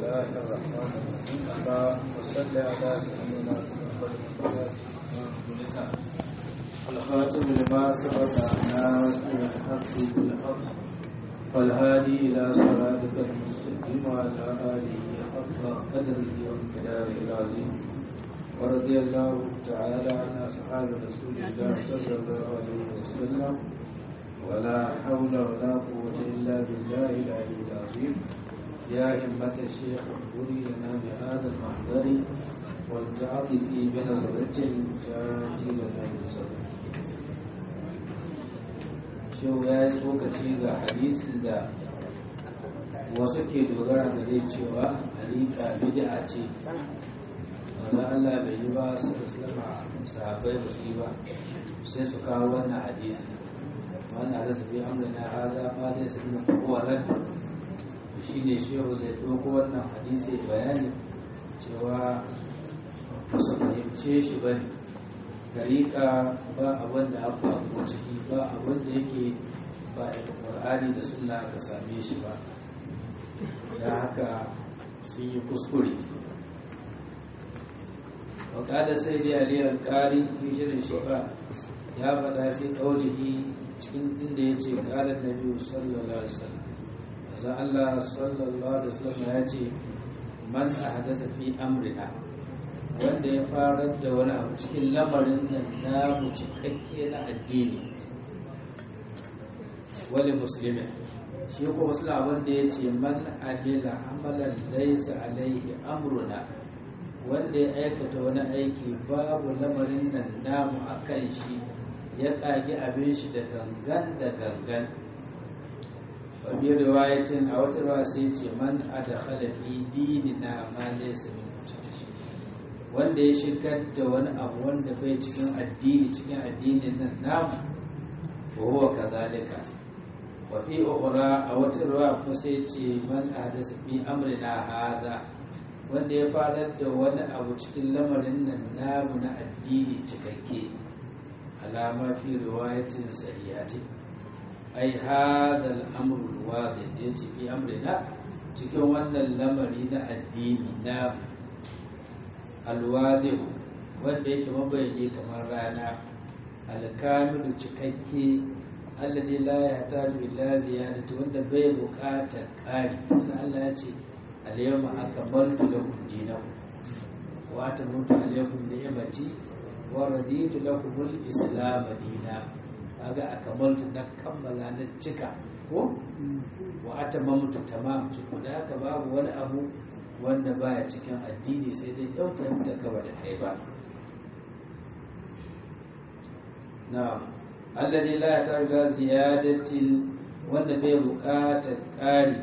الله الرحمن الرحيم اللهم صل على سيدنا محمد الخاتم لما سبق الناس من الحق بالحق والهادي إلى صراطك المستقيم وعلى آله حق قدره وامتداره العظيم ورضي الله تعالى عن أصحاب رسول الله صلى الله عليه وسلم ولا حول ولا قوة إلا بالله العلي العظيم يا همة الشيخ اغفري لنا بهذا المحضر والتعاطف بنظرة تأتي لنا بالصبر Shehu ya yi tsokaci ga hadisin da wasu ke dogara da dai cewa halika bid'a ce wanda Allah bai yi ba su islama sahabbai ba su yi ba sai su kawo wannan hadisi wannan da su bi amrina hada ma dai su nuna kowarar shi ne shehu zai ɗauko wannan hadisi bayani cewa ba su fahimce shi ba ne dariƙa ba abin da aka ko ciki ba abin da yake ba daga ƙwar'ani da suna aka same shi ba da haka sun yi kuskure wakada sai da aliyar ƙari fi shirin shifa ya faɗa fi ƙaunihi cikin inda ya ce ƙalar na biyu sallallahu alaihi wasallam azan Allah sallallahu alaihi wasallam ya ce man a hadasa fi amrina wanda ya farar da wani abu cikin lamarin nan namu cikakke na addini wani musulmi shi ko musulma wanda ya ce man ajila amalan laisa alaihi amruna wanda ya aikata wani aiki babu lamarin nan namu a kan shi ya kage abin shi da gangan da gangan wabi riwayatin a wata ruwa sai ce man adakhala fi dinina ma laysa min wanda ya shigar da wani abu wanda bai cikin addini cikin addinin nan namu wa huwa kadhalika wa fi ukhra a wata ruwa ko sai ce man ahdasa fi amrina hadha wanda ya farar da wani abu cikin lamarin nan namu na addini cikakke alama fi riwayatin sahihati ai hadha al-amru al-wadih yace fi amrina cikin wannan lamari na addini namu alwadihu wanda yake mabayani kamar rana alkamilu cikakke alladhi la yahtaju illa ziyadati wanda bai buƙatar ƙari Allah ya ce al-yawma akmaltu lakum dinakum wa atamamtu alaykum ni'mati wa raditu lakum al-islam dinan kaga akamaltu na kammala na cika ko wa atamamtu tamam cikin da haka babu wani abu wanda baya cikin addini sai dai ɗan fahimta kawai da kai ba na alladhi la targa ziyadatin wanda bai buƙatar ƙari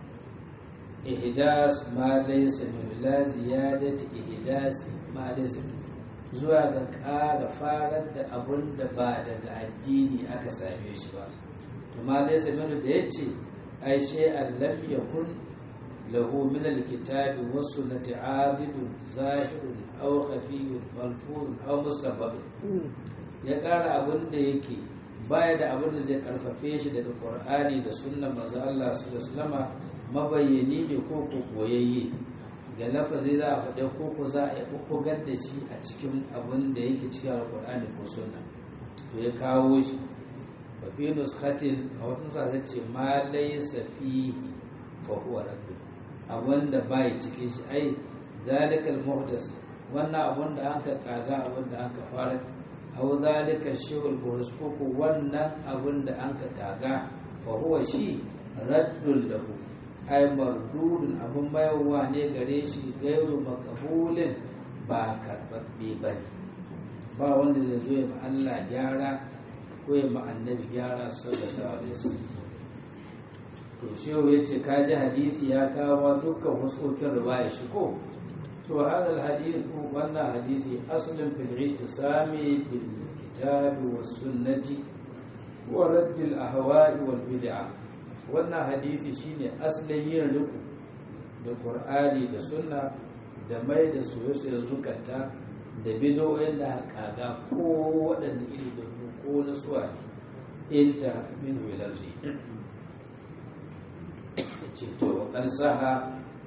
ihdas ma laysa min la ziyadati ihdas ma laysa zuwa ga ƙara farar da abun da ba daga addini aka same shi ba to ma laysa min da yace ai shay'an lam yakun له من الكتاب والسنة عابد ظاهر أو خفي ملفور أو مستفاد ya ƙara abin da yake baya da abin da zai karfafe shi daga ƙur'ani da sunnan manzo Allah sallallahu alaihi mabayyani ne ko ko koyayye ga lafazi za a faɗa ko ko za a kokogar da shi a cikin abin da yake cikin alƙur'ani ko sunna to ya kawo shi wa fi nuskhatin a wata nusa ce ma laysa fihi fa huwa rabbul abin da bai cikin shi ai zalikal muhdas wannan abin da aka kaga abin da aka fara aw zalika shay'ul buhus ko wannan abin da aka kaga fa huwa shi raddul lahu ai mardudun abin bayarwa ne gare shi gairu makabulin ba karbabbe bane ba wanda zai zo ya ma Allah gyara ko ya ma annabi gyara sallallahu alaihi wasallam to shehu ya ce ka ji hadisi ya kawo dukkan huskokin riwaya shi ko to hadal hadithu wannan hadisi aslin fil itisami bil kitabi was sunnati wa radd al ahwa'i wal bid'a wannan hadisi shine aslin yin riku da qur'ani da sunna da mai da soyayya zukata da bid'o'in da kaga ko waɗanne iri da ko na suwa inta min wilarzi ce to saha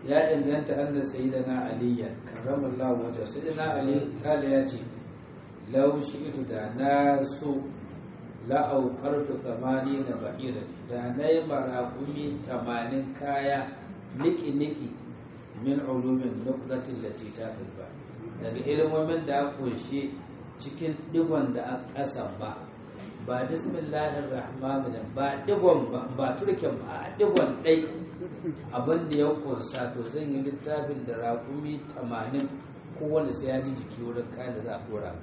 ya inganta an da sayyidina aliya karramallahu wajha sayyidina ali kala ya ce law shi'tu da na so la auqartu thamani na ba'iran da nayi marakumi 80 kaya niki niki min ulumin nuqdatin lati ta ba daga ilmomin da aka kunshi cikin digon da aka kasan ba ba bismillahir rahmanir rahim ba digon ba ba turken ba a digon dai abin da ya kunsa to zan yi littafin da raƙumi 80 kowane sai ya ji jiki wurin kayan da za a kora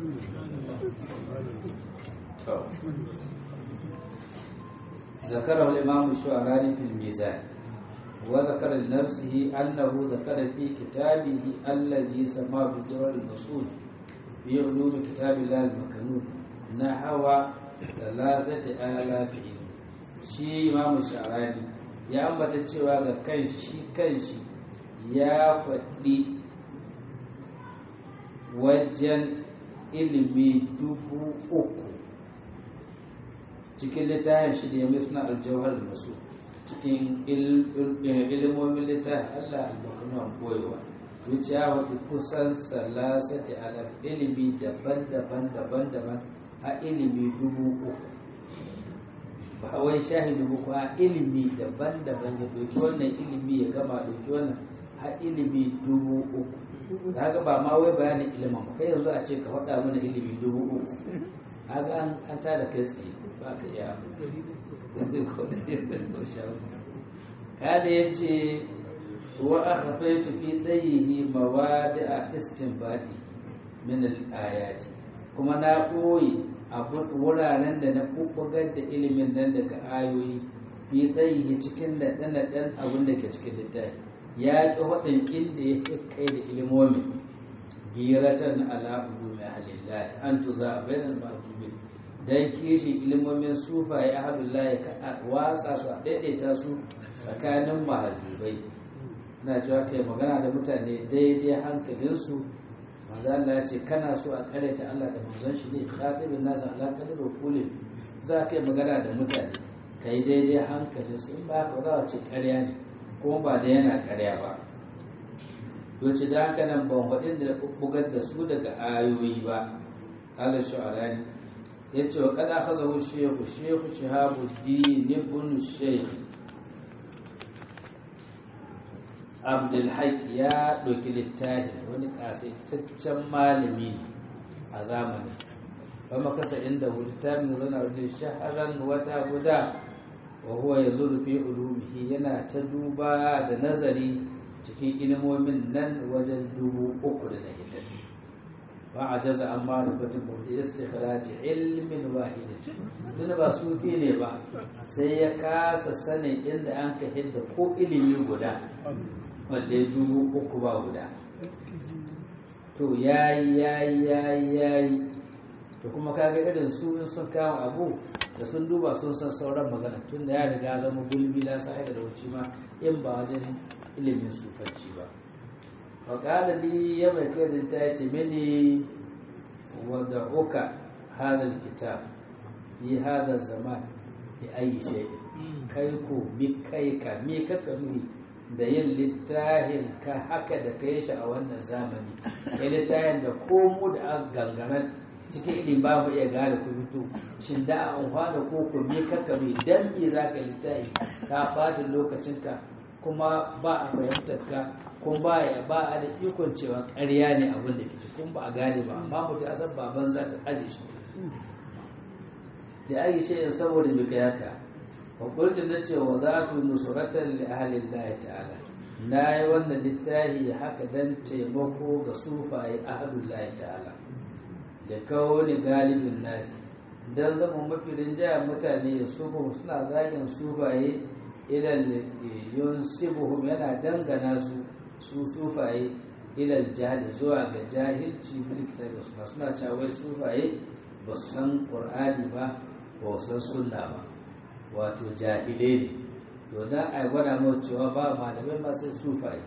ذكره الإمام الشعراني في الميزان وذكر لنفسه أنه ذكر في كتابه الذي سماه بالجوار المسؤول في علوم كتاب الله المكنون نحو ثلاثة آلاف شي إمام الشعراني ya ambata cewa ga kanshi kanshi ya faɗi wajen ilimi dubu uku cikin littafin shi da ya mai suna aljawar masu cikin ilimomin littafin allah albarkanuwan koyewa zuciya waɗi kusan salasati alam ilimi daban-daban daban-daban a ilimi dubu uku ba wai shahidu ba a ilimi daban-daban ya ɗauki wannan ilimi ya gama ɗauki wannan a ilimi dubu uku haka ba ma wai bayanin ilimin ba kai yanzu a ce ka faɗa mana ilimi dubu uku haka an an tada kai tsaye ba ka iya kada ya ce wa aka faitu fi tsayihi mawadi a istinbadi min al-ayati kuma na ɓoye wuraren da na kubugar da ilimin nan daga ayoyi fi tsayi cikin da ɗan abin da ke cikin littafi ya ƙi waɗin inda ya fi kai da ilimomin giratan ala ulumi halillahi an tuza bainal mahjubi dan kishi ilimomin sufaye ahlullahi ka watsa su a daidaita su tsakanin mahajubai na cewa kai magana da mutane daidai hankalinsu manzo Allah ya ce kana so a karyata Allah da manzon shi ne khatibin nasa ala qadri kulli za ka yi magana da mutane kai daidai hankalin su in ba ka za a ce karya ne kuma ba da yana karya ba to ce da haka nan ban faɗin da bugar da su daga ayoyi ba Allah shu'arani ya ce wa kada hazahu shehu shehu shahabuddin ibn shaykh abdulhaq ya ɗauki littafi wani ƙasaitaccen malami a zamani ba makasa inda littafin zana da shaharar wata guda wa huwa ya zurfi ulumihi yana ta duba da nazari cikin ilimomin nan wajen dubu uku da na hidda ba a jaza an ma rubatun mutu istikhrati ilmin wahidin duk ba sufi ne ba sai ya kasa sanin inda an ka hidda ko ilimi guda wanda ya dubu uku ba guda to yayi yayi yayi yayi to kuma kaga irin su in sun kama abu da sun duba sun san sauran magana tun da ya riga zama gulbi la sai da wuce ma in ba wajen ilimin sufanci ba wa qala li ya mai kai da ta ce mini wa da uka hadal kitab fi hada zaman bi ayi shay kai ko mi kai ka mi ka nuni da yin littafin ka haka da ka yi shi a wannan zamani ya littafin da komo da aka gangaran cikin ilimi ba mu iya gane ku fito shin da a amfana ko ku me kaka me dan me za ka littafi ka bata lokacinka kuma ba a fahimtar ka kuma ba ya ba a da ikon cewa ƙarya ne abin da ke kuma ba a gane ba amma mutum ya san baban za ta aje shi da ake shayin saboda bai kai haka fakultu na ce wa za tu nusuratan li ahalin lahi ta'ala na yi wannan littafi haka dan taimako ga sufaye ahalin lahi ta'ala da kawo ni galibin nasi dan zama mafi rinjaya mutane ya sufu suna zagin sufaye ilal yunsibuhum yana dangana su su sufaye ilal jahili zuwa ga jahilci mulki da suna suna cawai sufaye ba su san qur'ani ba ba su san sunna ba wato jahile ne to da a gwada mawa cewa ba malamai masu sufaye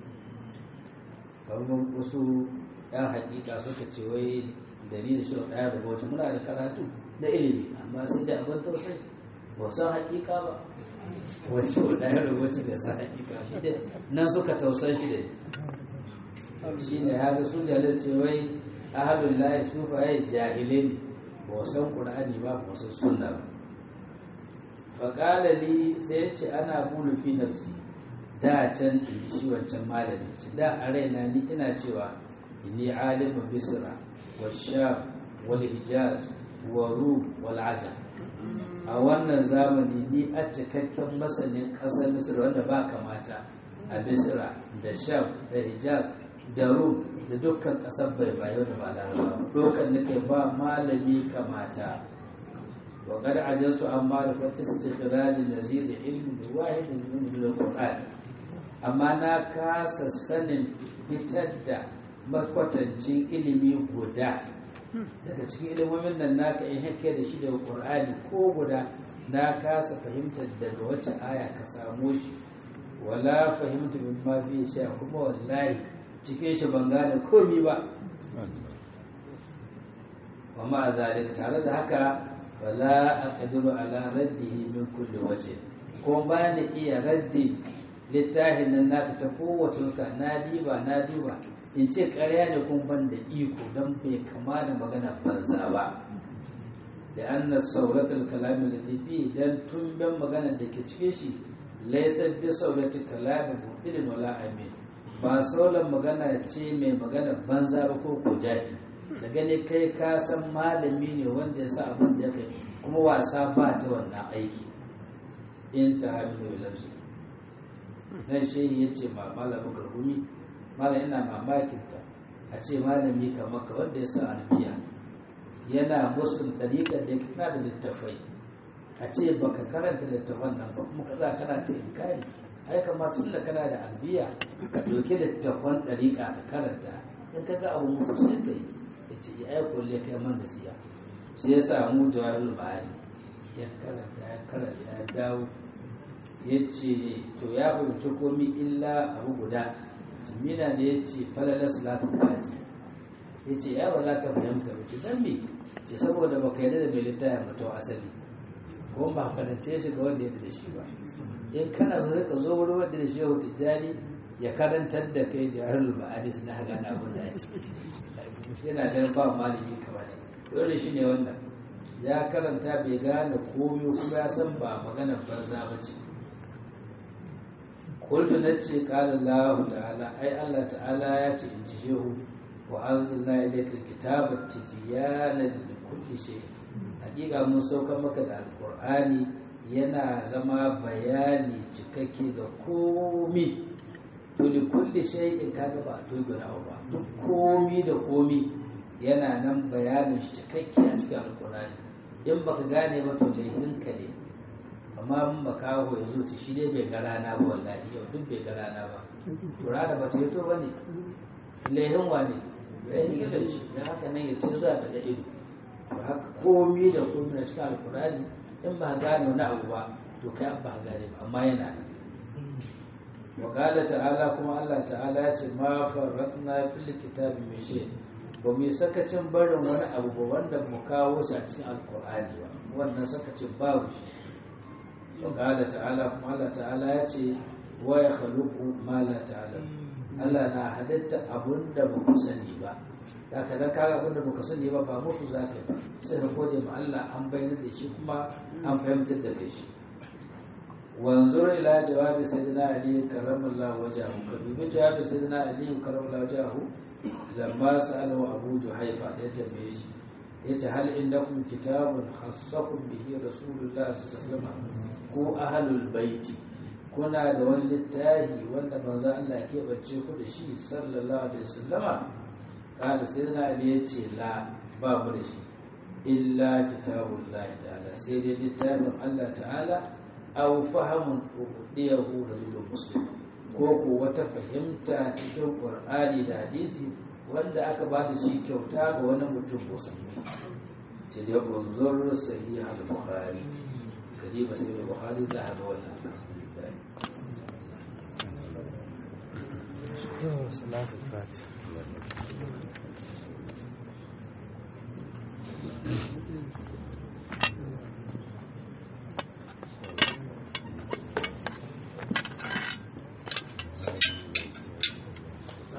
kamar wasu yan hakika suka ce wai dalilin shi ɗaya da wata muna da karatu da ilimi amma sai da abin tausayi ba san hakika ba wacce wadda ya rubuci da sa hakika shi dai nan suka tausan shi da shi ne haka su jalar ce wai ahadun layi sufa ya jahilai ne ba san ƙur'ani ba ba san sunna ba faƙala li sai ya ce ana bulu fi nafsi da can in ji shi wancan malami ce da a raina ni ina cewa inni alimu bisra wa sham wal hijaz wa rum wal ajam a wannan zamani ni a cikakken masanin ƙasar misir wanda ba kamata a misira da sham da hijaz da rum da dukkan ƙasar bai bayo da ba larabawa dokan nake ba malami kamata wa qad ajaztu an ma'rifati istikhraj nazir ilmi da wahid min al-qur'an amma na kasa sanin fitar da makwatancin ilimi guda daga cikin ilimomin nan naka in hake da shi daga qur'ani ko guda na kasa fahimtar daga wace aya ka samo shi wala fahimtu min ma fi sha kuma wallahi cikin shi ban gane komi ba wa ma zalika tare da haka fala aqdiru ala raddihi min kulli waje ko ba ni iya raddi littafin nan naka ta kowace nuka na diba na diba in ce ƙarya ne kun ban da iko don bai kama da magana banza ba da an na sauratar kalamin da fi don tumben magana da ke cike shi laisar bi sauratar kalamin mutilin wala amin ba sauran magana ce mai magana banza ba ko ko jahi da gani kai ka san malami ne wanda ya sa abin da ya kai kuma wasa ba ta wannan aiki in ta hamilu lamsu nan shehi ya ce ma malamin karhumi malam ina mamakin ka a ce malami kamar ka wanda ya sa albiya yana musun dariƙar da ya kana da littafai a ce baka karanta littafan nan ba kuma kaza kana ta inkari ai kamar tun da kana da albiya ka ɗauki littafan dariƙa ka karanta in ka ga abu musu sai ka yi ya ce ya aiko le kai man da siya sai ya samu jawabin ma'ani ya karanta ya karanta ya dawo ya ce to ya fahimci komi illa abu guda jimina da ya ce falalar salatu fati ya ce ya ba za ka fahimta ba ce zan me ce saboda baka yarda da mai littafin mutum asali ko ba karance shi ga wanda ya da shi ba in kana so ka zo wurin wanda da shi ya hutu jari ya karantar da kai jaharul ma'adis na haga na abin da ya ci yana da ba malami kamata dole shi ne wannan ya karanta bai gane komai kuma ya san ba maganar banza ba ce kultu na ce kala Allah ta'ala ai Allah ta'ala ya ce in ji shehu wa anzalna ilayka kitaba tibyana li kulli shay hakika mun sauka maka da alqur'ani yana zama bayani cikakke ga komi to li kulli shay'in kaga ba to gura ba duk komi da komi yana nan bayanin shi cikakke a cikin alqur'ani in baka gane ba to laifinka ne amma mun makaho ya zo ci shi dai bai ga rana ba wallahi yau duk bai ga rana ba to rana ba ta yi to ba ne lehin wa ne lehin idan shi da haka nan ya ci zuwa da ido to haka komi da komi na cikin alkurani in ba gane wani abu ba to kai ba gane ba amma yana nan wa qala ta'ala kuma Allah ta'ala ya ce ma farratna fil kitabi min shay ba mu sakacin barin wani abu ba wanda mu kawo shi a cikin alkurani ba wannan sakacin babu shi وقال تعالى الله تعالى يأتي ويخلق ما لا تعلم Allah na halitta abun da ba ku sani ba da ka da kaga abun da ba ku sani ba ba musu za ka yi ba sai ka gode ma Allah an bayyana da shi kuma an fahimtar da kai shi wanzur ila jawabi sayyidina ali karramallahu wajahu ka dubi jawabi sayyidina ali karramallahu wajahu lamma sa'alahu abu juhaifa da ya tambaye shi yace hal indakum kitabun khassakum bihi rasulullah sallallahu alaihi wasallam ko ahlul baiti kuna da wani littafi wanda manzo Allah ke bace ku da shi sallallahu alaihi wasallama kana sai na ali yace la ba mu da shi illa kitabullah ta'ala sai dai littafin Allah ta'ala aw fahamun udiyahu rajulun muslim ko ko wata fahimta cikin qur'ani da hadisi wanda aka ba da shi kyauta ga wani mutum musulmi ce da unzur sahih al-bukhari kaje ba sai bukhari za a ga wannan salatul fati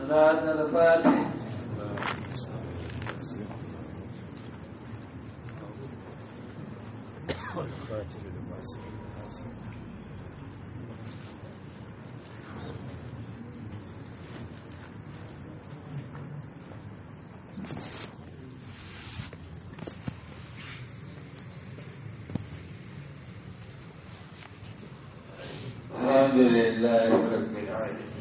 صلاة الفاتح والخاتم لما سبق الحمد لله رب العالمين